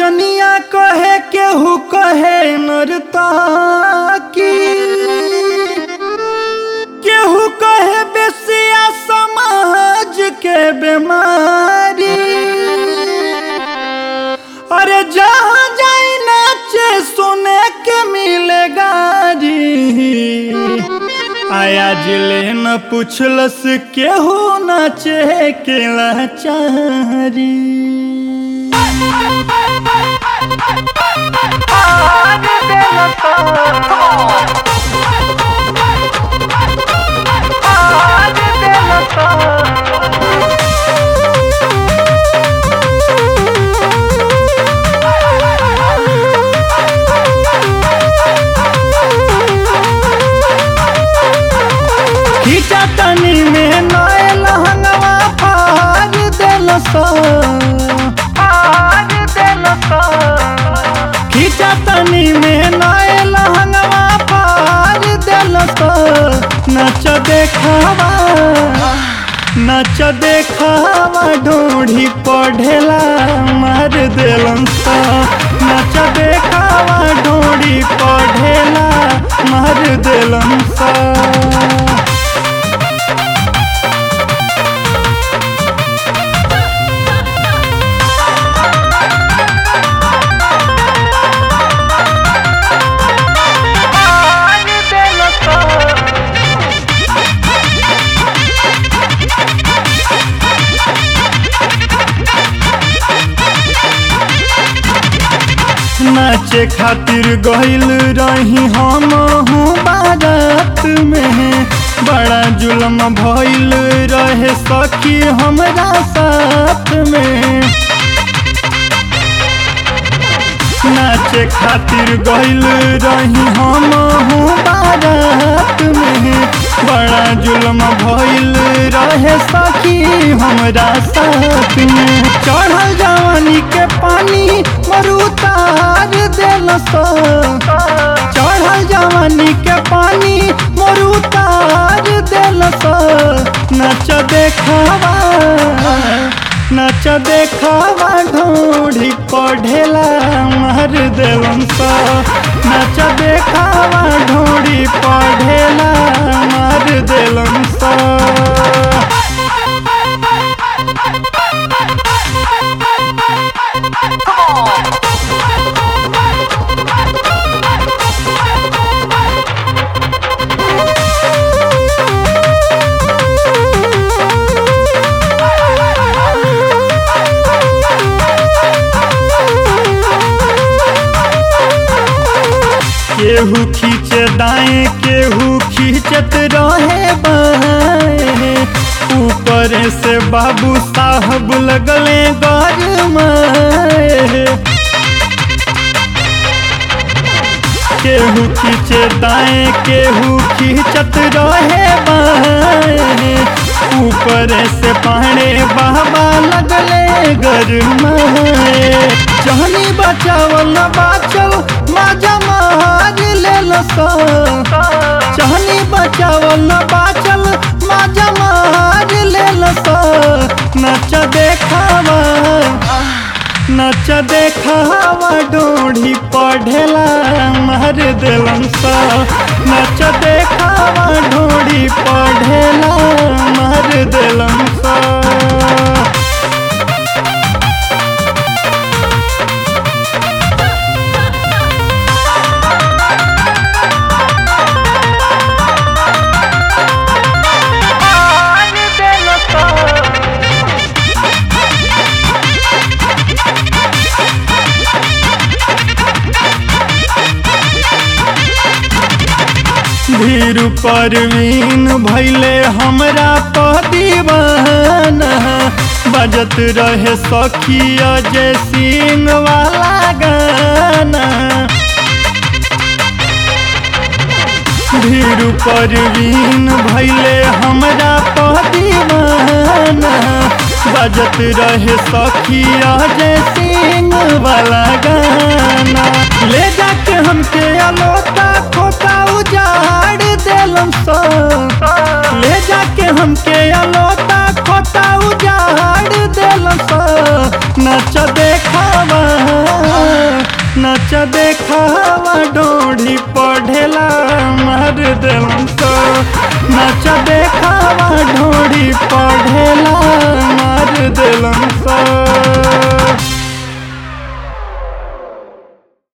कनिया कहे केहू कहे नरताकी केहू कहे बेसिया समाज के बीमारी अरे जहाँ जाई नाचे सुने के मिलेगा जी आया जिले न पूछलस केहू नाचे के लाचारी खींचा तनी में नए लहंगवा फाड़ देलस खींचा तनी में नए लहंगवा फाड़ देलस नच देखावा नच देखावा ढोढ़ी पढ़ेला मार देलन नच देखावा ढोढ़ी पढ़ेला मार देलन सा नाचे खातिर गइल रही हम हूँ बारात में बड़ा जुल्म भइल रहे सखी हमरा साथ में नाचे खातिर गइल रही हम हूँ बारात में बड़ा जुल्म भइल रहे सखी हमरा साथ में चढ़ल जवानी के पानी मरुतार देलस चढ़ल जवानी के पानी मरुतार देलस नच देखावा नच देखावा ढोढ़ी पढ़ेला मार देलन सा नच देखावा ढोढ़ी पढ़ेला मार देलन सा केहू खींचे दाएं केहू खींचत रहे बाएं ऊपर से बाबू साहब लगले गरमाए केहू खींचे दाएं केहू खींचत रहे बाएं ऊपर से पाने बाबा लगले गरमाए जहनी बचावल बाचल माजा मार लेल चहनी बचावल बाचल माजा मार लेल नच देखावा नच देखावा डोढ़ी पढ़ेला मार देलन सा नच देखावा ढोढ़ी पढ़ेला मार देलन सा धीर परवीन भैले हमरा पदीवाना बजत रहे सखिया जय सिंह वाला गाना धीर परवीन भैले हमरा पदीवाना बजत रहे सखिया जय सिंह वाला गाना ले जाके हमके अलोता खोता उजाड़ देलम सो ले जाके हमके अलोता खोता उजाड़ देलम सो नच देखावा नाच देखावा ढोढ़ी पढ़ेला मार देलन तो नाच देखावा ढोढ़ी पढ़ेला